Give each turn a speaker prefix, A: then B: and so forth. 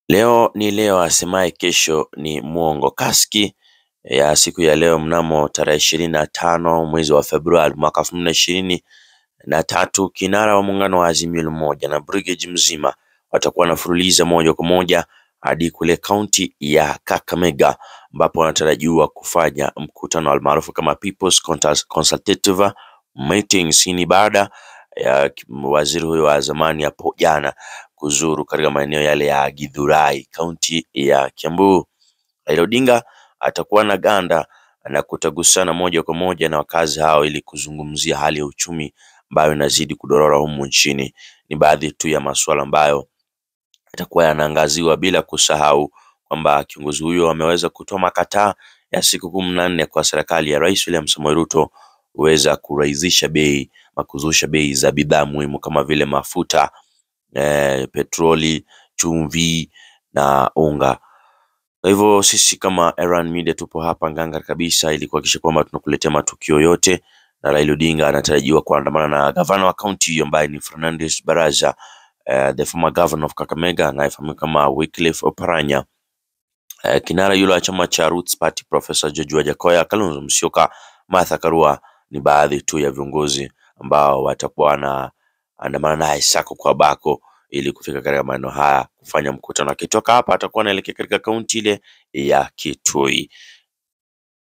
A: Leo ni leo, asemaye kesho ni mwongo. Kaski ya siku ya leo mnamo tarehe ishirini na tano mwezi wa Februari mwaka elfu mbili na ishirini na tatu, kinara wa muungano wa Azimio la Umoja na brigade mzima watakuwa wanafululiza moja kwa moja hadi kule kaunti ya Kakamega ambapo wanatarajiwa kufanya mkutano almaarufu kama People's Consultative Meetings. Hii ni baada ya waziri huyo wa zamani hapo jana kuzuru katika maeneo yale ya Githurai kaunti ya Kiambu. Raila Odinga atakuwa na ganda na kutagusana moja kwa moja na wakazi hao ili kuzungumzia hali ya uchumi ambayo inazidi kudorora humu nchini. Ni baadhi tu ya masuala ambayo yatakuwa yanaangaziwa bila kusahau kwamba kiongozi huyo ameweza kutoa makataa ya siku kumi na nne kwa serikali ya Rais William Samoei Ruto kuweza kurahisisha bei na kuzusha bei za bidhaa muhimu kama vile mafuta eh, petroli, chumvi na unga. Kwa hivyo sisi kama Erran Media tupo hapa nganga kabisa ili kuhakikisha kwamba tunakuletea matukio yote, na Raila Odinga anatarajiwa kuandamana na gavana wa kaunti hiyo ambaye ni Fernandes Baraza, uh, the former governor of Kakamega anayefahamika kama Wycliffe Oparanya. Uh, kinara yule wa chama cha Roots Party Professor George Wajackoyah, Kalonzo Musyoka, Martha Karua ni baadhi tu ya viongozi ambao watakuwa wanaandamana naye sako kwa bako ili kufika katika maeneo haya kufanya mkutano. Akitoka hapa atakuwa anaelekea katika kaunti ile ya Kitui.